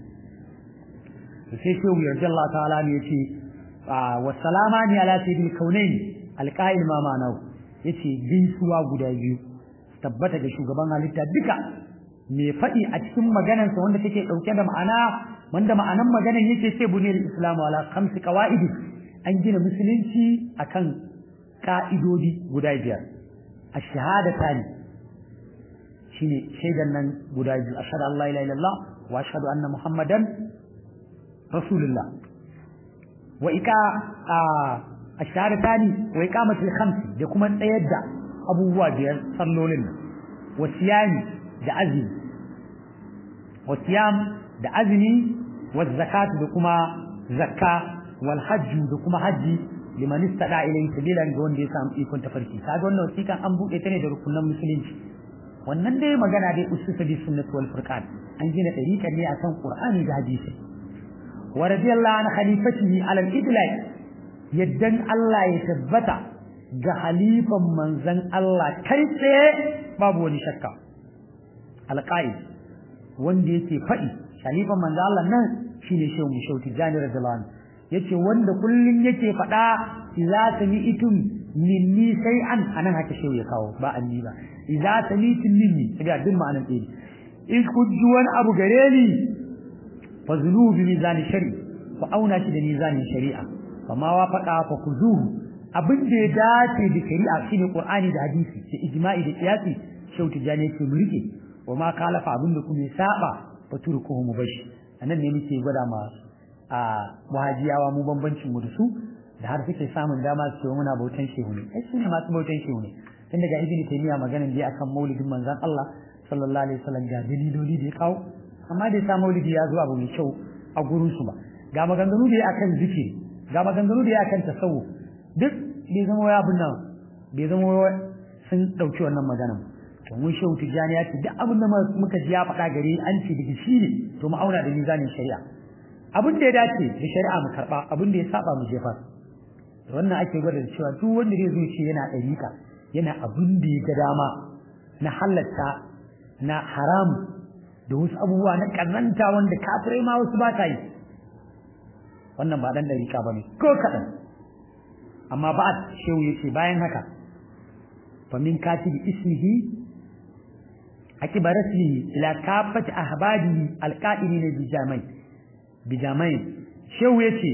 to sai shehu yarda Allah ta'ala ne yace wa salama ni ala sayyidil kaunain alqa'il ma ma'anahu yace gaisuwa guda biyu tabbata ga shugaban halitta duka me faɗi a cikin maganarsa wanda take ɗauke da ma'ana wanda ma'anan maganar yake ce buniyar islamu ala khamsi qawaidi an gina musulunci akan ka'idodi guda biyar ash-shahadatani shine shaidan nan guda biyu ashhadu an la ilaha illallah wa ashhadu anna muhammadan rasulullah wa ika ash-shahadatani wa iqamatul khamsi da kuma tsayar da abubuwa biyar sallolin nan wa siyami da azumi wa siyam da azumi wa zakatu da kuma zakka wal hajju da kuma haji liman istada ilayhi sabilan ga wanda ya samu ikon tafarki kaga wannan wasiƙan an buɗe ta ne da rukunan musulunci wannan dai magana dai ususa bi sunnati wal furqan an gina dariƙan ne akan qur'ani da hadisi wa radiyallahu an khalifatihi ala al-idlaq yaddan Allah ya tabbata ga halifan manzan Allah kai tsaye babu wani shakka alqaid wanda yake faɗi halifan manzan Allah nan shine shehu mushauti jani radiyallahu anhu yace wanda kullun yake faɗa idza sami'tum minni shay'an anan haka shehu ya kawo ba anni ba idza sami'tum minni sai duk ma'anan ɗaya in kun ji wani abu gare ni fa zunubi mizani shari fa auna shi da mizanin shari'a fa ma wafaqa fa kuzuhu abin da ya dace da shari'a shine qur'ani da hadisi da ijma'i da qiyasi shehu tijani yake mu rike wa ma kalafa abin da kuma saba fa turkuhu mubashi anan ne muke gwada ma a wahajiyawa mu bambancin mu da su da har suke samun dama su ce muna bautan shehu ne ai su ne masu bautan shehu ne tun daga ibn taymiya maganan da akan maulidin manzon Allah sallallahu alaihi wasallam ga daliloli da ya kawo amma da sa maulidi ya zo abu mai kyau a gurin su ba ga maganganu da ya akan zikiri ga maganganu da ya akan tasawuf duk bai zama ya abin nan bai zama sun dauki wannan maganan to mun shehu tijani ya ce duk abin da muka ji ya faɗa gare an ce daga shi ne to mu auna da mizanin shari'a abin da ya dace da shari'a mu karba abin da ya saba mu jefa wannan ake gwada da cewa duk wanda zai zo ce yana ɗariƙa yana abin da ya ga dama na halatta na haram da wasu abubuwa na ƙazanta wanda kafirai ma wasu ba ta yi wannan ba dan ɗariƙa ba ne ko kaɗan amma ba shehu ya ce bayan haka fa min katibi ismihi akiba rasmihi ila kafati ahbadihi alqa'ilina bijamai bijamai shehu yace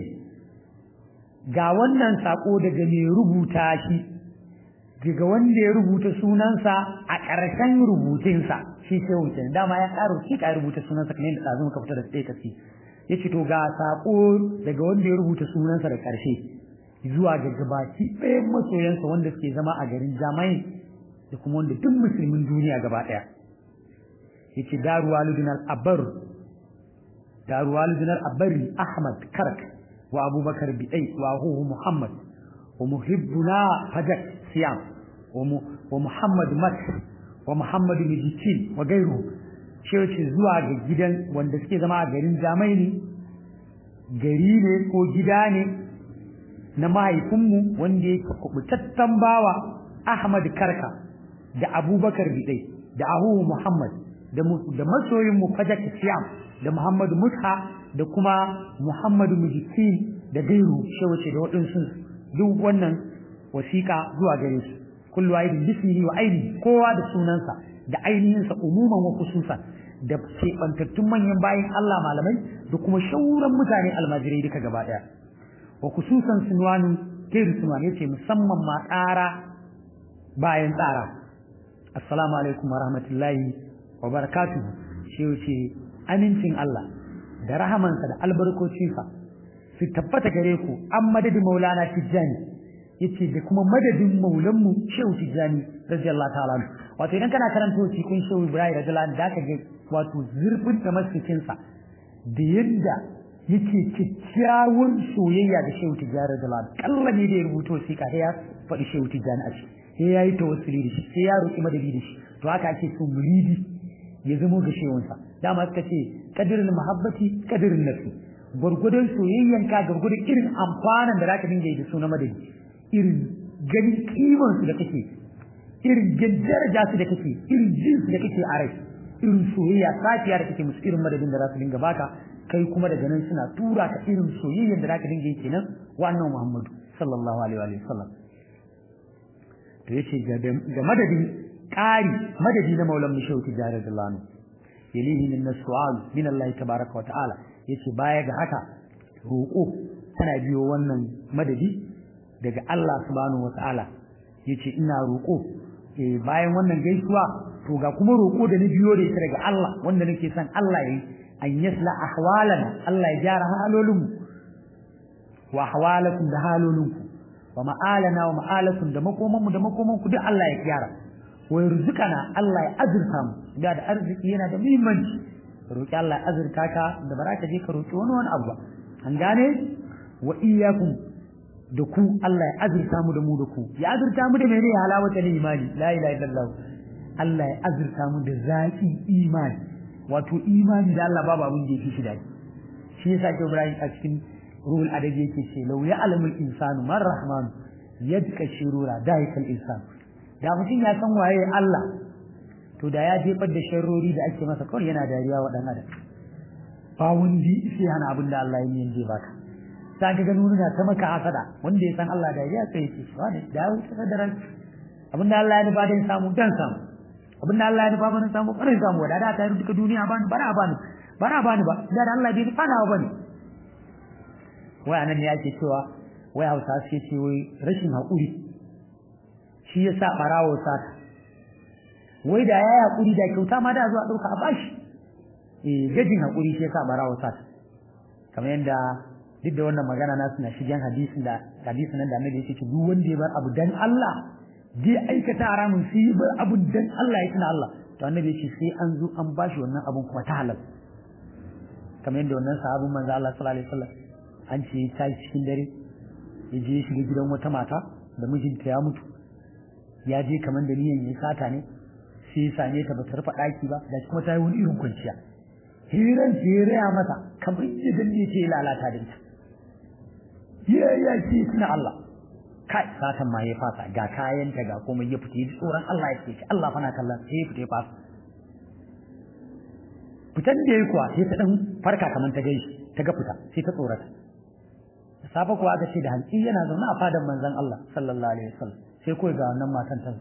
ga wannan sako daga mai rubuta shi daga wanda ya rubuta sunansa a ƙarshen rubutunsa shi shehu ke dama ya ƙaro shi ka rubuta sunansa kamar yadda ɗazu muka fita da tsaye kasi yace to ga sako daga wanda ya rubuta sunansa da ƙarshe zuwa ga gabaki ɗayan masoyansa wanda suke zama a garin jamai da kuma wanda duk musulmin duniya gaba ɗaya yace daru walidin al-abar daru walidin al-abari ahmad karak wa abubakar bidai wa huwa muhammad wa muhibbuna fajak siyam wa muhammad mat wa muhammad mijitin wa gairu shi yace zuwa ga gidan wanda suke zama a garin jamai ne gari ne ko gida ne na mahaifinmu wanda yake kubutattan bawa ahmad karka da abubakar bidai da ahu muhammad da masoyinmu fajak siyam da muhammadu mutha da kuma muhammadu mujitin da gairu shi wace da waɗansu duk wannan wasiƙa zuwa gare su kullu wahidin bismihi wa ainihi kowa da sunansa da ainihinsa umuman wa khususan da keɓantattun manyan bayan Allah malamai da kuma shauran mutane almajirai duka gaba ɗaya wa khususan sunwani gairu sunwani yace musamman ma tsara bayan tsara assalamu alaikum wa rahmatullahi wa barakatuhu shi ce amincin Allah da rahamansa da albarkocinsa su tabbata gare ku an madadin maulana tijjani yace da kuma madadin maulanmu shehu tijjani radiyallahu ta'ala wato idan kana karanta cikin shehu ibrahim radiyallahu anhu zaka ga wato zurfin tamassukin sa da yadda yake kikkiawar soyayya da shehu tijjani radiyallahu anhu kalla ne da ya rubuto sai ka ya faɗi shehu tijjani a ciki sai ya yi tawassuli da shi sai ya roki madadi da shi to haka ake so muridi ya zamo ga shehunsa dama suka ce kadirin muhabbati kadirin nafsi gwargwadon soyayyan ka gwargwadon irin amfanin da zaka dinga yi da su na madadi irin ganin kiman su da kake irin daraja su da kake irin jin su da kake a rai irin soyayya safiya da kake musu irin madadin da za su dinga baka kai kuma daga nan suna tura ka irin soyayyan da zaka dinga yi kenan wa annabi Muhammadu sallallahu alaihi wa sallam to yace ga madadin ƙari madadi na maulan mu shauki jare da lanu yalihi min nasu'al min Allah tabaraka wa ta'ala yace baya ga haka roƙo tana biyo wannan madadi daga Allah subhanahu wa ta'ala yace ina roƙo eh bayan wannan gaisuwa to ga kuma roƙo da ni biyo da ita daga Allah wanda nake son Allah yayi an yasla ahwalana Allah ya gyara halolinmu wa ahwalakum da halolinku wa ma'alana wa ma'alakum da makomanmu da makomanku duk Allah ya gyara wa yarzuqana Allah ya azurta mu da da arziki yana da muhimmanci roki Allah ya azurta ka da baraka je ka roki wani wani abu ba an gane wa iyyakum da ku Allah ya azurta mu da mu da ku ya azurta mu da mene halawata imani la ilaha illallah Allah ya azurta mu da zaki imani wato imani da Allah babu abin da yake shi dadi shi yasa ke Ibrahim a cikin ruhul adabi yake ce law ya'lamul insanu man rahman yadka shirura daikal insanu da mutum ya san waye Allah to da ya jefar da sharrori da ake masa kawai yana dariya wa dan adam ba wanda sai hana abin da Allah ya yi baka ta ga gano na ta maka hasada wanda ya san Allah dariya sai ya ce wani da wuce da ran abin da Allah ya nufa dan samu dan samu abin da Allah ya nufa ban samu ban samu da da ta yi duka duniya bani bara bani bara bani ba da Allah bai nufa nawa bane wai anan ne yake cewa wai Hausa suke ce wai rashin haƙuri shi ya sa ɓarawo sata wai da ya haƙuri da kyauta ma da zuwa ɗauka a bashi eh gajin haƙuri shi ya sa ɓarawo sata kamar yadda duk da wannan magana na suna shigen hadisin da hadisin nan da annabi yake ce duk wanda ya bar abu dan Allah zai aikata haramun sai ya bar abu dan Allah ya tuna Allah to annabi yake sai an zo an bashi wannan abun kuma ta halal kamar yadda wannan sahabin manzo Allah sallallahu alaihi wasallam an ce ta cikin dare ya je ya shiga gidan wata mata da mijinta ya mutu ya je kamar da niyan ya sata ne sai ya same ta bata rufe ɗaki ba da kuma ta yi wani irin kwanciya hiran ce ya raya mata kamar yadda ne ce lalata da ita ya ya ce tuna Allah kai satan ma ya fasa ga kayanta ga komai ya fita ji tsoron Allah ya ce Allah fana kallon sai ya fita ya fasa fitan da ya kuwa sai ta dan farka kamar ta gaishe ta ga fita sai ta tsorata safa kuwa aka ce da hanci yana zaune a fadan manzon Allah sallallahu alaihi wasallam sai kawai ga wannan matan ta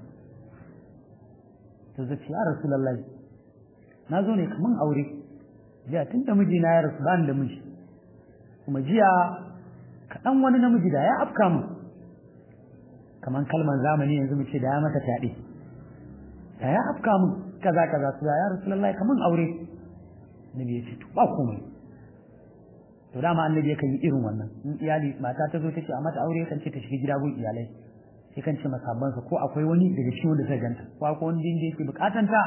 ta zace ya rasulullahi na zo ne kaman aure jiya tun da miji na ya rasu bani da miji kuma jiya kaɗan wani namiji da ya afka mu kaman kalman zamani yanzu mu ce da ya mata fyaɗe da ya afka mu kaza kaza su ya rasulullahi kaman aure nabi ya ce to ba komai to dama annabi yakan yi irin wannan in iyali mata ta zo ta ce a mata aure kan ce ta shiga gida gun iyalai sai kan ce masabbansa ko akwai wani daga cikin wanda zai ganta ko akwai wani da yake bukatan ta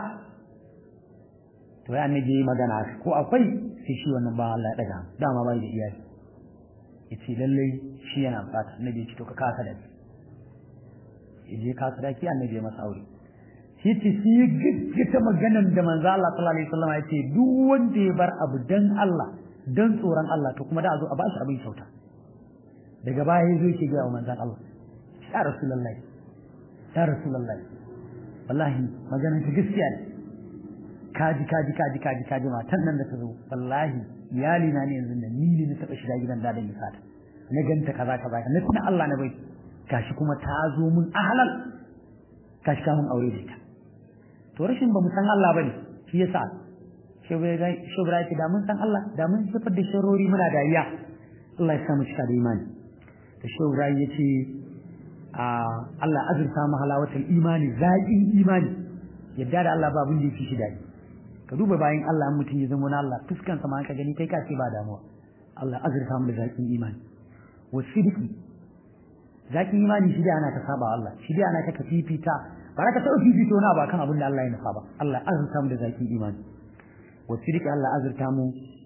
to ya annabi yi magana haka ko akwai sai shi wannan ba Allah ya daga dama bai da iyali yace lalle shi yana bukata annabi ya ce to ka kasa da ya je kasa da ki annabi ya masa aure shi ce shi gaggata maganan da manzo Allah sallallahu alaihi wasallam ya ce duk wanda ya bar abu dan Allah dan tsoron Allah to kuma da a zo a bashi abin kyauta daga baya ya zo yake ga manzon Allah ya rasulullahi ya rasulullahi wallahi maganar ta gaskiya ne kaji kaji kaji kaji kaji matan nan da ta zo wallahi iyali na ne yanzu da ni ne na taba shiga gidan dadan ya sata na ganta kaza kaza na tuna Allah na bai gashi kuma ta zo mun ahalal gashi ka mun aure da ita to rashin ba mu san Allah bane shi yasa shubra ce da mun san Allah da mun sifar da sharori muna dariya Allah ya sa mu cika da imani da shubra ya ce Allah azurta mu halawatul imani zaƙin imani yadda da Allah babun da yake shi dadi ka duba bayan Allah in mutum ya zama na Allah fuskan sa ma ka gani kai ka ce ba damuwa Allah azurta mu da zakin imani wa sidiki zakin imani shi da ana ta saba Allah shi da ana ta ka fifita ba ka taɓa fifito na ba kan abin da Allah ya nufa ba Allah azurta mu da zakin imani wa sidiki Allah azurta mu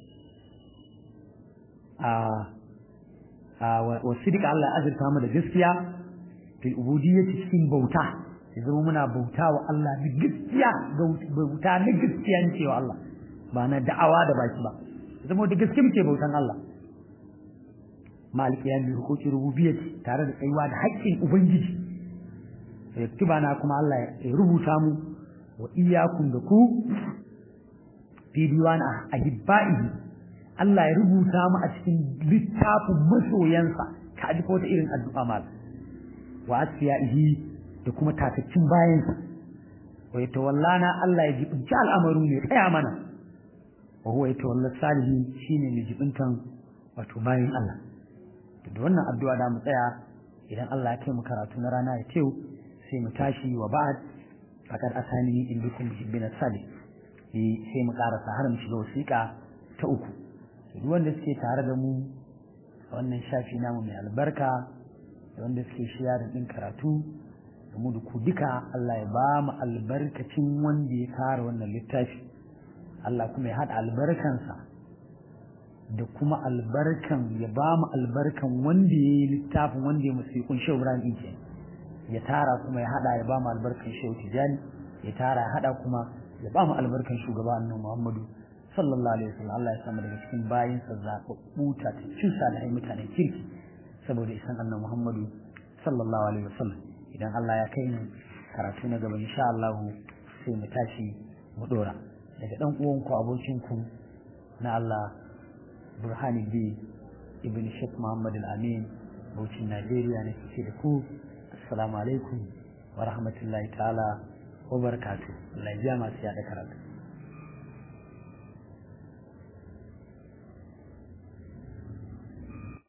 a wa sidika Allah azurta mu da gaskiya fil ubudiyyati cikin bauta ya zama muna bauta wa Allah da gaskiya bauta na gaskiya ne cewa Allah ba na da'awa da baki ba ya zama da gaskiya muke bautan Allah maliki ya bi hukuki rububiyyati tare da tsayuwa da haƙƙin ubangiji ya tuba na kuma Allah ya rubuta mu wa iyyakum da ku fi diwan ahibba'ihi Allah ya rubuta mu a cikin littafin masoyansa ka ji wata irin addu'a mal wa asfiyaihi da kuma tataccin bayansa wa yatawallana Allah ya jibinci al'amaru ne tsaya mana wa huwa yatawalla salihin shine mai jibintan wato bayan Allah da wannan addu'a da mu tsaya idan Allah ya kai mu karatu na rana ya tew sai mu tashi wa ba'd faqad asani in bikum bin salih sai mu karasa har mu shiga wasiƙa ta uku duk wanda suke tare da mu a wannan shafi namu mai albarka da wanda suke shiyarin din karatu da mu da ku duka Allah ya ba mu albarkacin wanda ya kare wannan littafi Allah kuma ya haɗa albarkansa da kuma albarkan ya ba mu albarkan wanda ya yi littafin wanda ya musu kun shehu Ibrahim ke ya tara kuma ya haɗa ya ba mu albarkan shehu Tijani ya tara ya haɗa kuma ya ba mu albarkan shugaba annabi Muhammadu sallallahu alaihi wasallam Allah ya samu daga cikin bayinsa zaɓaɓɓu ta cikin salihai mutanen kirki saboda isan annabi Muhammadu sallallahu alaihi wasallam idan Allah ya kai mu karatu na gaba insha Allah sai mu tashi mu dora daga dan uwan ku abokin ku na Allah Burhani B Ibn Sheikh Muhammad Al-Amin Bauchin Najeriya ne ke da ku assalamu alaikum wa rahmatullahi ta'ala wa barakatuh Allah ya masu yada karatu